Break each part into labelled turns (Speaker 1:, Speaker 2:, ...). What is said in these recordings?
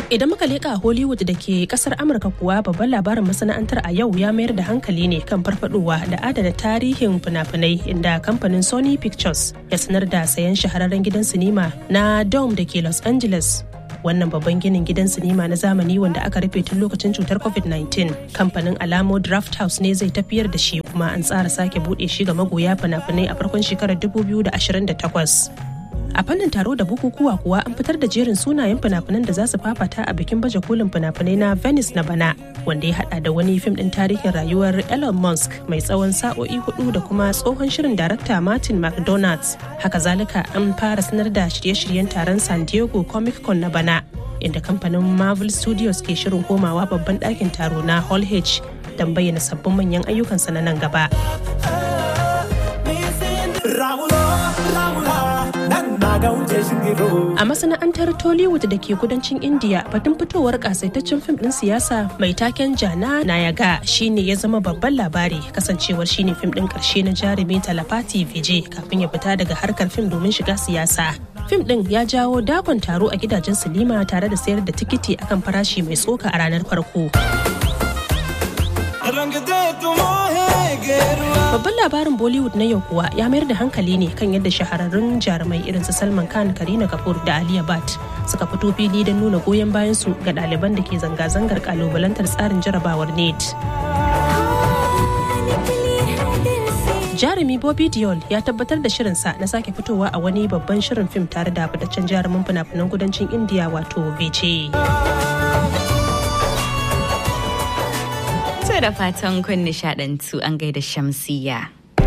Speaker 1: Idan muka leƙa Hollywood da ke kasar Amurka kuwa babban labarin masana'antar a yau ya mayar da hankali ne kan farfadowa da adana tarihin fina-finai inda kamfanin Sony Pictures ya sanar da sayan shahararren gidan sinima na Dome da ke Los Angeles. Wannan babban ginin gidan sinima na zamani wanda aka rufe tun lokacin cutar COVID-19. Kamfanin Alamo Draft House ne zai tafiyar da shi kuma an tsara sake buɗe shi ga magoya fina-finai a farkon shekarar 2028. a fannin taro da bukukuwa kuwa an fitar da jerin sunayen fina-finan da za su fafata a bikin baje kolin fina-finai na venice na bana wanda ya hada da wani fim din tarihin rayuwar elon musk mai tsawon sa'o'i hudu da kuma tsohon shirin darakta martin mcdonald's haka zalika an fara sanar da shirye-shiryen taron san diego comic con na bana inda kamfanin marvel studios ke shirin komawa babban ɗakin taro na hall h don bayyana sabbin manyan ayyukansa na nan gaba. A masana'antar Tollywood da ke kudancin India batun fitowar kasaitaccen fim din siyasa mai taken Jana Nayaga shine ya zama babban labari kasancewar shine fim din karshe na jarumi Talapati Vijay kafin ya fita daga harkar fim domin shiga siyasa. Fim din ya jawo dakon taro a gidajen silima tare da sayar da tikiti akan farashi mai tsoka a ranar farko. Babban labarin Bollywood na yau kuwa ya mayar da hankali ne kan yadda shahararrun jarumai irin su Salman Khan, Karina Kapoor da Aliya Bhatt suka fito fili don nuna goyon bayan su ga ɗaliban da ke zanga-zangar kalubalantar tsarin jarabawar NET. Jarumi Bobby Diol ya tabbatar da shirinsa na sake fitowa a wani babban shirin fim tare da fitaccen jarumin fina-finan kudancin India wato Vijay.
Speaker 2: da fatan kun nishadantu an gaida shamsiya.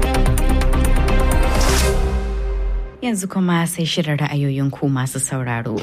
Speaker 2: Yanzu kuma sai shirin ra'ayoyin ku masu sauraro.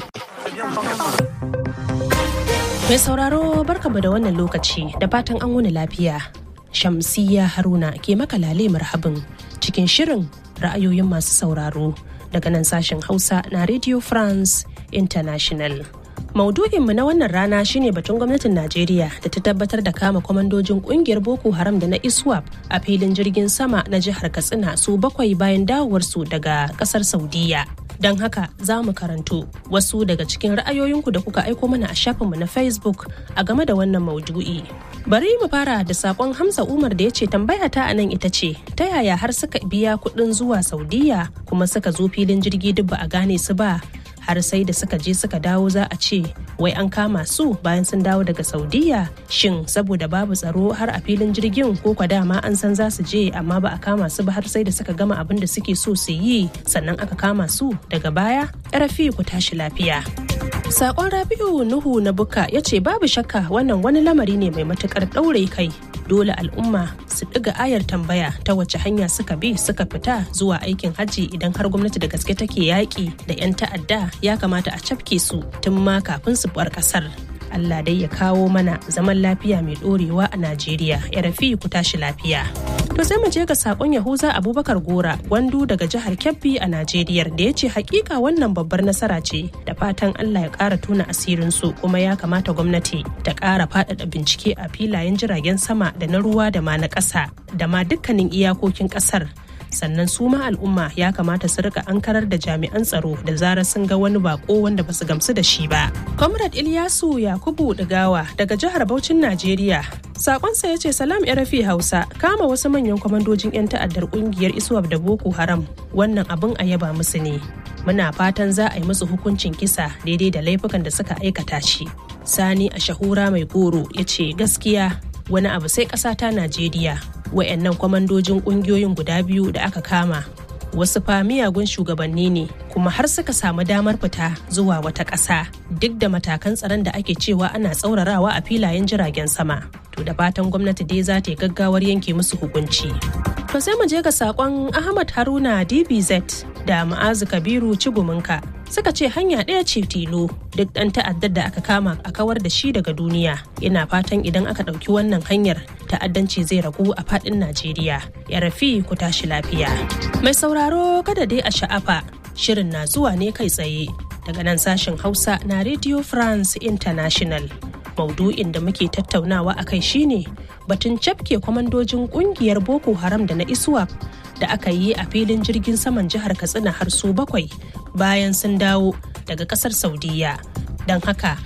Speaker 1: Mai sauraro barkamu da wannan lokaci da fatan an wuni lafiya. Shamsiya Haruna ke maka lale marhabin cikin shirin ra'ayoyin masu sauraro daga nan sashen Hausa na Radio France International. Maudu'inmu na wannan rana shine batun gwamnatin Najeriya da ta tabbatar da kama kwamandojin kungiyar Boko Haram da na ISWAP a filin jirgin sama na jihar Katsina su bakwai bayan dawowarsu daga kasar Saudiya. Don haka za mu karanto wasu daga cikin ra'ayoyinku da kuka aiko mana a shafinmu na Facebook a game da wannan maudu'i. Bari mu fara da sakon Hamza Umar da ya ce tambaya ta a nan ita ce ta yaya har suka biya kuɗin zuwa Saudiya kuma suka zo filin jirgi duk ba a gane su ba har sai da suka je suka dawo za a ce wai an kama su bayan sun dawo daga saudiya shin saboda babu tsaro har a filin jirgin ko kwa dama an san za su je amma ba a kama su ba har sai da suka gama abin da suke so su yi sannan aka kama su daga baya rafi ku tashi lafiya Sakon Rabi'u Nuhu na Buka ya ce babu shakka wannan wani lamari ne mai matukar ɗaure kai dole al'umma su ɗiga ayar tambaya ta wace hanya suka bi suka fita zuwa aikin hajji idan har gwamnati da gaske take yaƙi da 'yan ta'adda ya kamata a cafke su tun ma kafin su bar ƙasar. Allah dai ya kawo mana zaman lafiya mai ɗorewa a Najeriya ya rafi ku tashi lafiya. To sai mu je ga sakon Yahuza Abubakar Gora gwandu daga jihar Kebbi a Najeriya da ya ce hakika wannan babbar nasara ce da fatan Allah ya ƙara tona asirin su kuma ya kamata gwamnati ta ƙara faɗaɗa bincike a filayen jiragen sama da na ruwa da ma na ƙasa da ma dukkanin iyakokin ƙasar sannan su ma al'umma ya kamata su rika ankarar da jami'an tsaro da zarar sun ga wani bako wanda basu gamsu da shi ba. Comrade Ilyasu Yakubu Digawa daga jihar Bauchin Najeriya. Sakonsa ya ce salam rafi Hausa kama wasu manyan kwamandojin 'yan ta'addar kungiyar Iswap da Boko Haram wannan abin a yaba musu ne. Muna fatan za a yi musu hukuncin kisa daidai da laifukan da suka aikata shi. Sani a shahura mai goro ya ce gaskiya wani abu sai ƙasa ta Najeriya wayannan kwamandojin kungiyoyin guda biyu da aka kama wasu fa miyagun shugabanni ne kuma har suka samu damar fita zuwa wata ƙasa duk da matakan tsaron da ake cewa ana tsaurarawa a filayen jiragen sama to da fatan gwamnati dai za ta yi gaggawar yanke musu hukunci to sai mu je ga sakon ahmad haruna dbz da ma'azu kabiru ciguminka suka ce hanya ɗaya ce tilo duk ɗan ta'addar da aka kama a kawar da shi daga duniya ina fatan idan aka ɗauki wannan hanyar ta'addanci zai ragu a faɗin najeriya ya rafi ku tashi lafiya mai sauraro kada dai a sha'afa shirin na zuwa ne kai tsaye daga nan sashen hausa na radio france international maudu'in da muke tattaunawa a kai shine batun cafke kwamandojin kungiyar boko haram da na iswap da aka yi a filin jirgin saman jihar katsina har su bakwai bayan sun dawo daga kasar saudiya don haka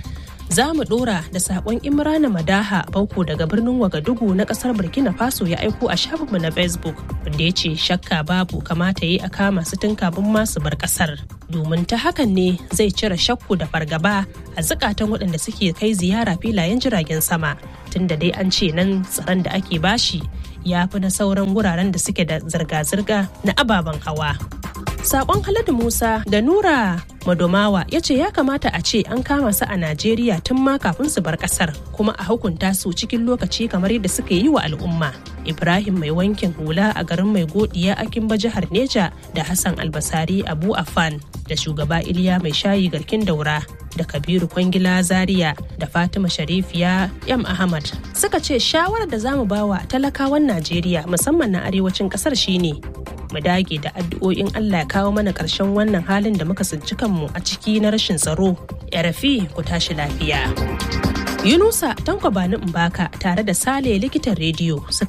Speaker 1: za mu dora da sakon imrana madaha bauko daga birnin wagadugu na kasar burkina faso ya aiko a shafinmu na facebook wanda ya ce shakka babu kamata yi a kama su tun kafin masu bar kasar domin ta hakan ne zai cire shakku da fargaba a zukatan waɗanda suke kai ziyara filayen jiragen sama tunda dai an ce nan tsaron da ake bashi ya fi na sauran wuraren da suke da zirga-zirga na ababen hawa Sakon Haladu Musa da Nura Madomawa ya ce ya kamata a ce an kama su a Najeriya tun ma kafin su bar kasar kuma a hukunta su cikin lokaci kamar yadda suka yi wa al'umma. Ibrahim mai wankin hula a garin mai godiya a Kimba jihar Neja da Hassan Albasari Abu Afan da shugaba Iliya mai shayi garkin daura da Kabiru Kwangila Zaria da Fatima Sharifiya Yam Ahmad suka ce shawarar da zamu bawa talakawan Najeriya musamman na arewacin kasar shine mu dage da addu'o'in Allah ya kawo mana ƙarshen wannan halin da muka tsinci kanmu a ciki na rashin tsaro. Yarafi ku tashi lafiya. Yunusa Tanko Bani Mbaka tare da Sale likitan rediyo